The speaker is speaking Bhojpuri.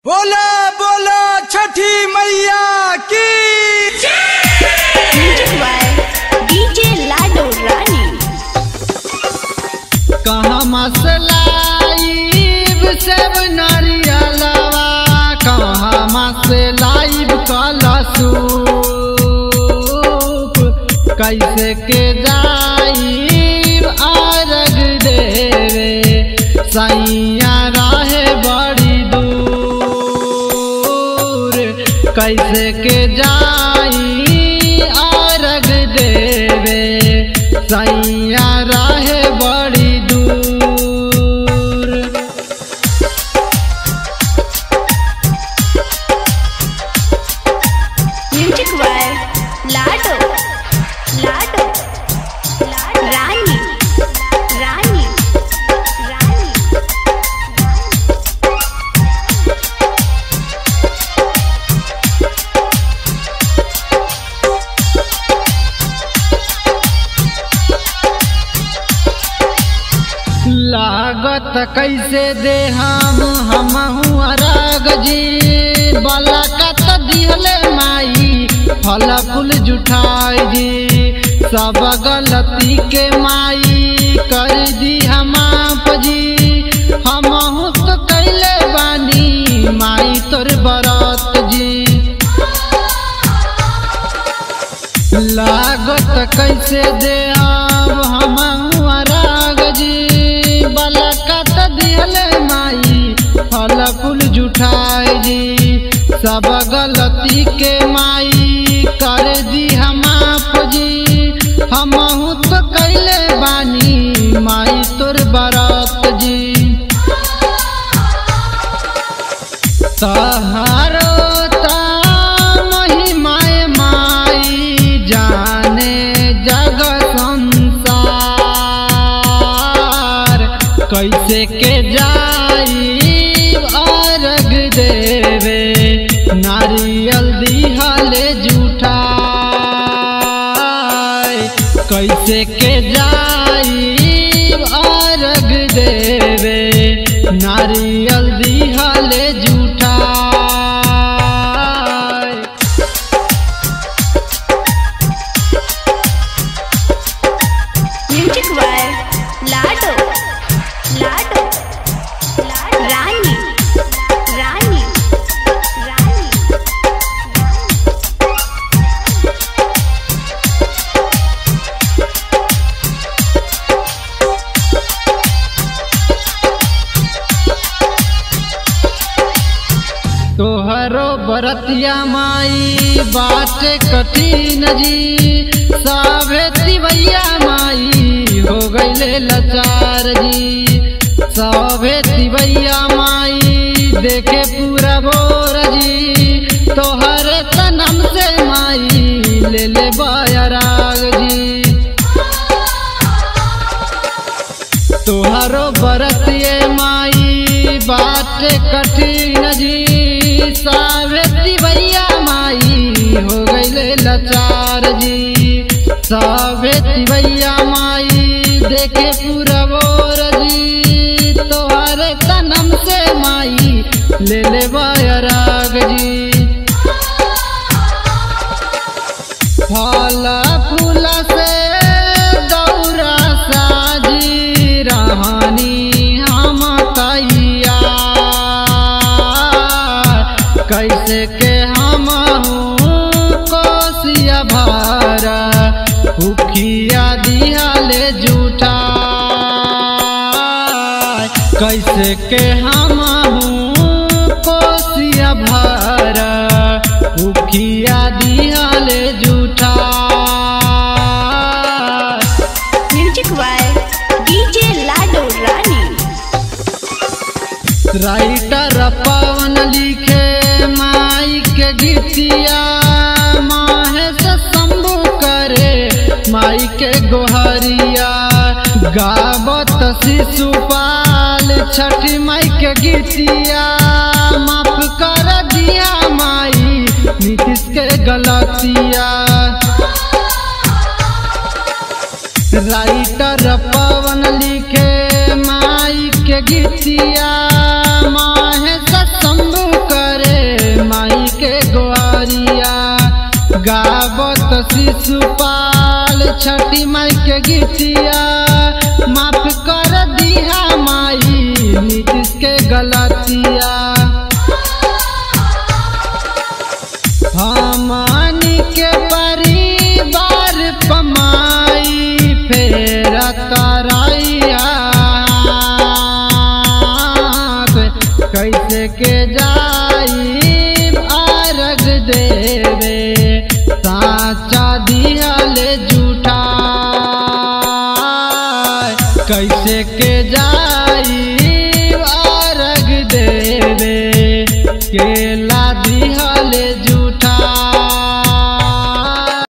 बोला बोला छठी मैया की Music by DJ Lado Rani. कहाँ मसलाइब सब नारियलवा कहाँ मसलाइब कलसूप कैसे के जाइब आरग देवे सैया रहे बड़ी दूर कैसे के जाई आरग देवे सैया रहे बड़ी दूर Music by Lado. Lado. Rani. Rani. Rani. लागत कैसे दे हम हमहू अरग जी बलकत दिहले माई फल फूल जुठाई जी सब गलती के माई कर दी हम आप जी हमहू तो कैले बानी माई तोर बरत जी लागत कैसे दे अब हम राग जी बलकत दिहले माई फल फूल जुठाई जी सब गलती के माई कर दी हम आप जी हमहू तो कैले बानी माई तोर बरत जी तहारो ता महिमाय माई जाने जग संसार कैसे के जाई अर्घ देवे नारियल दिहले जूठा कैसे के जाई अर्घ देवे नारियल दिहले जूठा Music by Lado. Lado. Rani. Rani. Rani. तोहरो बरतिया माई बाटे कठिन जी साभे तिवैया माई हो गईले लाचार जी साभे तिवैया माई देखे पूरा बोर जी तोहर तनम से माई ले ले बायराग जी तोहरो बरतिए माई बाटे कठिन जी सावित्री भैया माई हो गईले लाचार जी सावित्री भैया माई देखे पूरा बोर जी तोहरे तनम से माई ले ले बायराग जी फल फूल से दौरा साजी रहनी हम तैया कैसे के हम कोसिया भर उखिया दियाले जूठा कैसे के हम कोसिया भर उखिया दियाले जूठा Music by DJ Lado Rani. Writer Pawan लिखे माई के गीतिया माहेश शंभु करे माई के गोहरिया गावत शिशुपाल छठी माई के गीतिया माफ कर दिया माई नीतीश के गलतिया राइटर पवन लिखे माई के गीतिया माहे शंभु शिशुपाल छठी माई के गीतिया माफ कर दिया माई नीतीश के गलतिया हमनी के परिवार पमाई फेर तरैया कैसे के जाई अर्घ देवे साचा दिहले झूठा कैसे के जाई अर्घ देवे केला